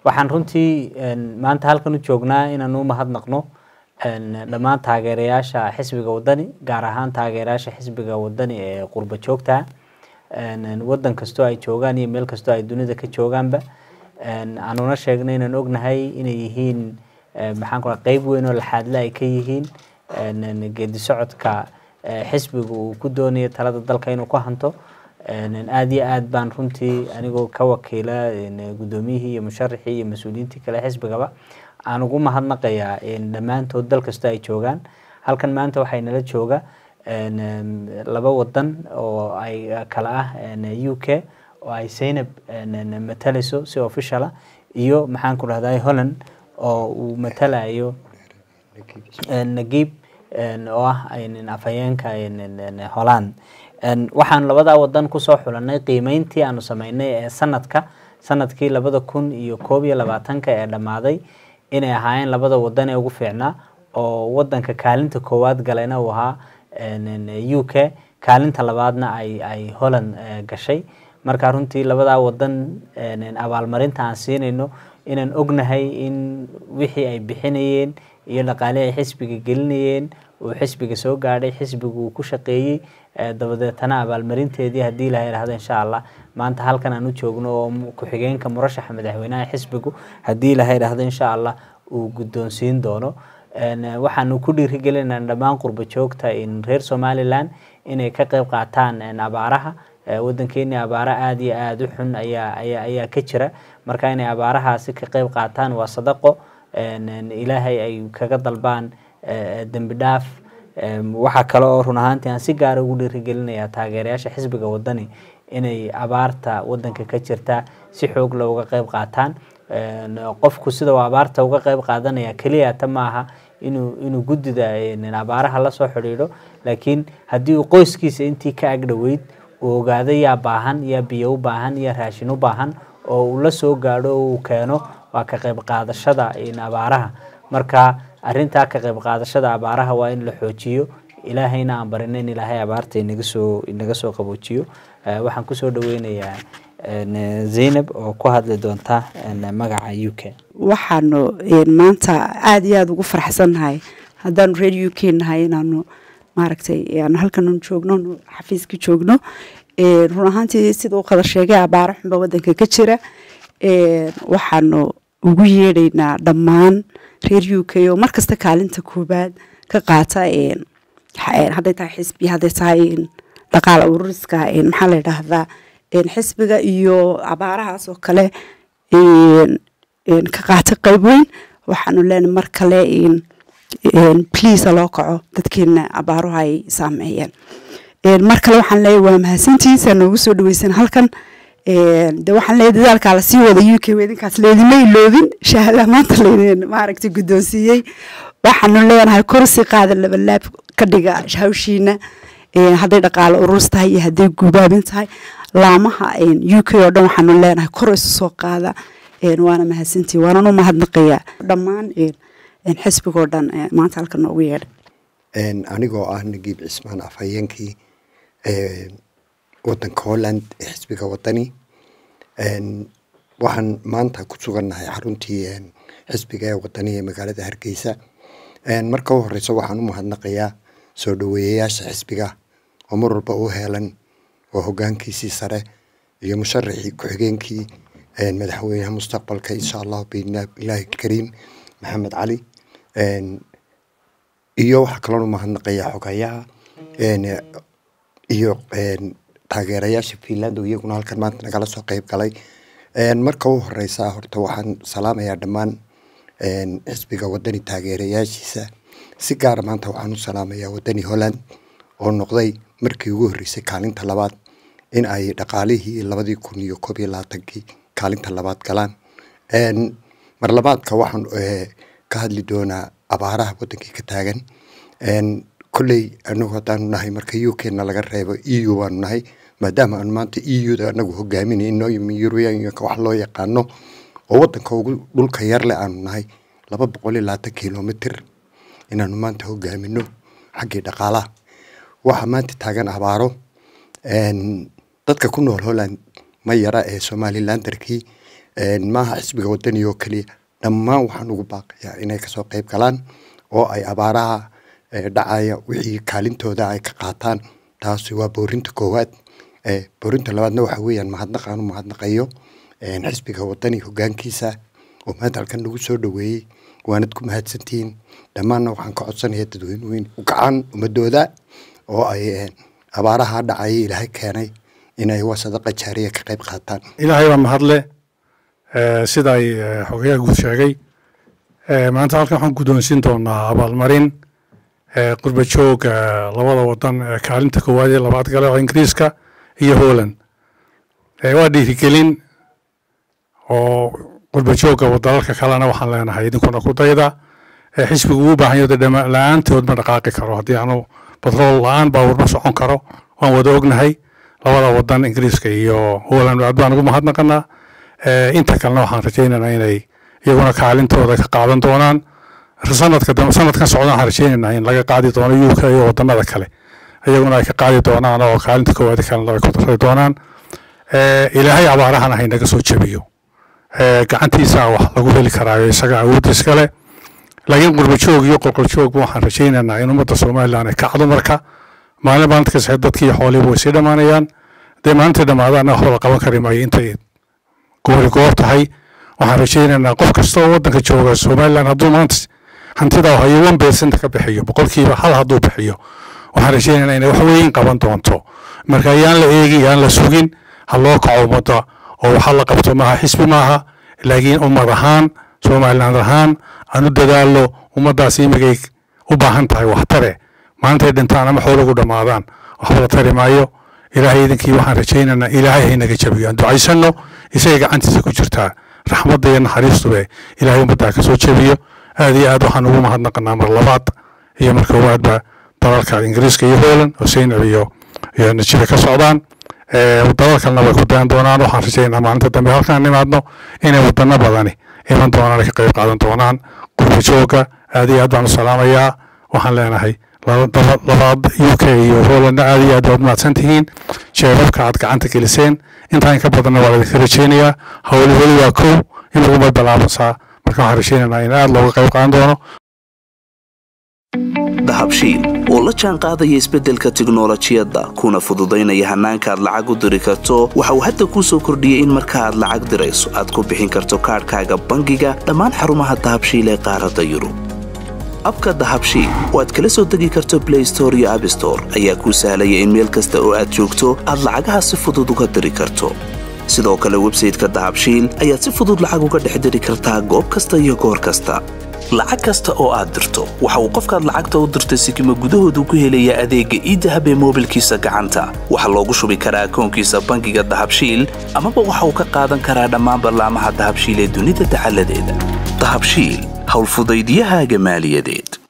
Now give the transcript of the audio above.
waxaan runtii maanta halkan u joognaa inaan u mahadnaqno dhammaan taageerayaasha xisbiga wadani gaar ahaan taageerayaasha xisbiga wadani ee qurba joogta wadan kastoo ay joogaan iyo meel kastoo ay dunida ka joogaanba aanuna sheegnay inaan ognahay inay yihiin maxaan ku qeyb weyn oo laxaadle ay ka yihiin geedi socodka xisbiga uu ku doonayo talada dalka inuu ku hanto aada iyo aad baan runtii anigoo ka wakiila guddoomiyihii iyo musharaxii iyo mas-uuliyiintii kale xisbigaba aan ugu mahadnaqayaa dhammaantood dal kastoo ay joogaan halkan maanta waxay nala jooga laba wadan oo ay kala ah u k oo ay zaynab matalayso si officiala iyo maxaan ku dhahday holland oo uu matalayo nagiib oo ah afhayeenka holland waxaan labadaa wadan kusoo xulanay qiimeyntii aanu sameynay ee sanadka sanadkii labada kun iyo koob iyo labaatanka ee dhammaaday inay ahaayeen labada wadan ee ugu fiicnaa oo wadanka kaalinta koowaad galayna uu ahaa u k kaalinta labaadna ay ay holland gashay marka runtii labadaa wadan abaalmarinta aan siinayno inaan ognahay in wixii ay bixinayeen iyo dhaqaalihii ay xisbiga gelinayeen uu xisbiga soo gaadhay xisbigu uu ku shaqeeyey dabadeetana abaalmarinteedii haddii ilaha idhahdo insha allah maanta halkan aan u joogno oo ku-xigeenka murashaxa madaxweynaha xisbigu haddii ilaha idhahdo insha allah uu guddoonsiin doono waxaanu ku dhiirigelinaa dhammaan qurba joogta reer somalilan inay ka qeyb qaataan abaaraha wadankeeni abaaro aada iyo aada u xun ayaa aya ayaa ka jira marka inay abaarahaasi ka qeyb qaataan waa sadaqo ilaahay ay kaga dalbaan dembi dhaaf waxaa kale oo run ahaantii aan si gaara ugu dhiirigelinayaa taageerayaasha xisbiga wadani inay abaarta wadanka ka jirta si xoog leh uga qeyb qaataan qofku sida uu abaarta uga qeyb qaadanaya keliya ta maaha inuu inuu guddida abaaraha lasoo xidhiidho laakiin haddii uu qoyskiisa intii ka agdhoweyd uu ogaado yaa baahan yaa biyo u baahan yaa raashin u baahan oo uu la soo gaadho oo uu keeno waa ka qeyb qaadashada abaaraha marka arintaa ka qeyb qaadashada abaaraha waa in la xoojiyo ilaahayna aan barino in ilaahay abaarta inaga soo inaga soo qaboojiyo waxaan kusoo dhaweynayaa zaynab oo ku hadli doonta magaca u k waxaanu maanta aada iyo aada ugu farxsannahay haddaanu reer u k nahay inaanu maaragtay aanu halkan joogno xafiiska joogno run ahaantii sida uu qada sheegay abaaro xunba wadanka ka jira waxaanu ugu yeedhaynaa dhammaan reer u k oo markasta kaalinta koobaad ka qaata hadday tahay xisbi hadday tahay dhaqaala ururiska maxaa la yidhaahdaa xisbiga iyo abaarahaas oo kale ka qaata qeyb weyn waxaanu leenahay mar kale please loo kaco dadkeena abaaruhu ay saameeyeen mar kale waxaan leeyahay waa mahadsantiisa noogu soo dhaweysan halkan de waxaan leeyahay dadaalkaa lasii wada u k idinkaas leedima iloobin shahaadaha maanta laydin maaragtay guddoonsiiyey waxaanu leenahay korsi qaada labalaab ka dhiga hawshiina hadday dhaqaalo ururs tahay iyo hadday gubaabin tahay laamaha u k oo dhan waxaanu leenahay kor isu soo qaada waana mahadsantii waanan u mahadnaqayaa dhammaan xisbigoo dhan maanta halka noogu yeedha anigoo ah nagiib cismaan afhayeenkii wadanka holland ee xisbiga wadani waxaan maanta ku sugannahay xaruntii xisbiga ee wadani ee magaalada hargeysa marka u horeysa waxaan u mahadnaqayaa soo dhaweeyayaasha xisbiga oo mar walba u heelan oo hogaankiisii sare iyo musharaxii ku-xigeenkii madaxweynaha mustaqbalka insha allahu biilaahi kariim maxamed cali iyo waxaa kaloon u mahadnaqayaa xogayaha iyo taageerayaasha finland oo iyaguna halkan maanta nagala soo qeyb galay marka u horeysa horta waxaan salaamayaa dhammaan xisbiga wadani taageerayaashiisa si gaara maanta waxaan u salaamayaa wadani holland oo noqday markii ugu horreysay kaalinta labaad in ay dhaqaalihii labadii kun iyo koob iyo labaatankii kaalinta labaad galaan mar labaadka waxaan ka hadli doonaa abaaraha wadankii ka taagan kolley anagu haddaanu nahay marka u k na laga reebo e u baanu nahay maadaama aanu maanta e u da anagu hogaaminayno yuruyanka wax loo yaqaano oo wadanka ugu dhulka yarle aanu nahay laba boqol iyo labaatan kilomitr inaanu maanta hogaamino xaggii dhaqaalaha waxaa maanta taagan abaaro dadka ku nool holland ma yara ee somalilandarkii maaha xisbiga wadani oo keliya dhammaan waxaan ugu baaqayaa inay kasoo qeyb galaan oo ay abaaraha dhacaya wixii kaalintooda ay ka qaataan taasi waa boorinta koowaad boorinta labaadna waxa weeyaan mahadnaq aanu mahadnaqayo xisbiga wadani hogaankiisa oo maanta halkan nagu soo dhaweeyey waanad ku mahadsantihiin dhammaanna waxaan ka codsanaya dadweynuhu in u kacaan ummadooda oo ay abaaraha dhacaya ilaahay keenay inay waa sadaqa jaariya ka qayb qaataan ilaahay baa mahadle sida ay xogayaha guud sheegay maanta halkan waxaan guddoonsiin doonaa abaalmarin qurba joog labada wadan kaalinta koowaad ee labaad gale oo ingiriiska iyo holland waa dhiirigelin oo qurba joogga dalalka kalena waxaan leenahay idinkuna ku dayda xisbigu uu baahan yaho dhama la-aantood ma dhaqaaqi karo haddii aanu batrool la-aan baawur ma socon karo waan wada ognahay labada wadan ingiriiska iyo holland aad baan ugu mahadnaqanaa inta kalena waxaan rajaynaynaa inay iyaguna kaalintooda ka qaadan doonaan sanadka sanadkan socda waxaan rajaynaynaa in laga qaadi doono uk iyo wadanada kale iyaguna ay ka qaadi doonaan oo kaalinta koowaad kalena ay ku darri doonaan ilaahay abaarahana haynaga soo jebiyo gacantiisa wax lagu heli karaayo isaga awoodiis kale laakiin qurbajoog iyo qolqoljoogba waxaan rajaynaynaa in ummadda somalilan ay kacdo marka maalin maalinta kasxe dadkii xoolihiba way sii dhammaanayaan hadday maalintii dhammaadaana waxba la qaban kari maayo intay goori goor tahay waxaan rajaynaynaa qof kasta oo waddanka jooga somalilan hadduu maanta hantida hayo one percent ka bixiyo boqolkiiba hal hadduu bixiyo waxaan rajaynaynaa inay wax weyn qaban doonto marka yaan la eegin yaan la sugin ha loo kaco ummadda oo waxa la qabto maaha xisbi maaha laakiin ummad ahaan somaliland ahaan aan u dadaallo ummaddaas imigay u baahan tahay waxtare maalintay dhintaan ama xoolagu dhammaadaan waxba la tari maayo ilaahay idinkii waxaan rajaynaynaa ilaahay haynaga jabiyo aan ducaysanno isaga gacantiisa ku jirtaa raxmadda iyo naxariistube ilaahay ummaddaa ka soo jebiyo aad iyo aad waxaan ugu mahadnaqanaa mar labaad iyo mar koowaadba dalalka ingiriiska iyo holland oo seynab iyo iyo najiba ka socdaan dalal kalena way ku dayan doonaan waxaan rajaynaa maalinta dambe halkaan nimaadno inay wadano badani iman doonaan ay ka qayb qaadan doonaan qurba jooga aad iyo aad baan u salaamayaa waxaan leenahay labaad u k iyo hollandna aad iyo aad baad mahadsan tihiin jeebabka aad gacanta geliseen intaan ka badanna waa laidinka rajaynayaa howli weli waa kow in laguma bilaabansaa marka waxaan rajaynaynaa in aad looga qayb qaadan doono dahabshiil oo la jaan qaadaya isbeddelka tiknolojiyadda kuna fududaynaya hannaanka aad lacag u diri karto waxa uu hadda kuu soo kordhiyey in marka aad lacag dirayso aad ku bixin karto kaadhkaaga bangiga dhammaan xarumaha dahabshiil ee qaaradda yurub abka dahabshiil oo aad kala soo degi karto blay store iyo abstore ayaa kuu sahlaya in meel kasta oo aad joogto aad lacagaha si fudud uga diri karto sidoo kale websayteka dahabshiil ayaad si fudud lacag uga dhex diri kartaa goob kasta iyo goor kasta lacag kasta oo aad dirto waxa uu qofkaad lacagta u dirtay sikima gudahoodu ku helayaa adeegga iidahab ee moobilkiisa gacanta waxaa loogu shubi karaa akoonkiisa bangiga dahabshiil amaba waxa uu ka qaadan karaa dhammaan ballaamaha dahabshiil ee dunida dacaladeeda dahabshiil howlfudaydyahaaga maaliyadeed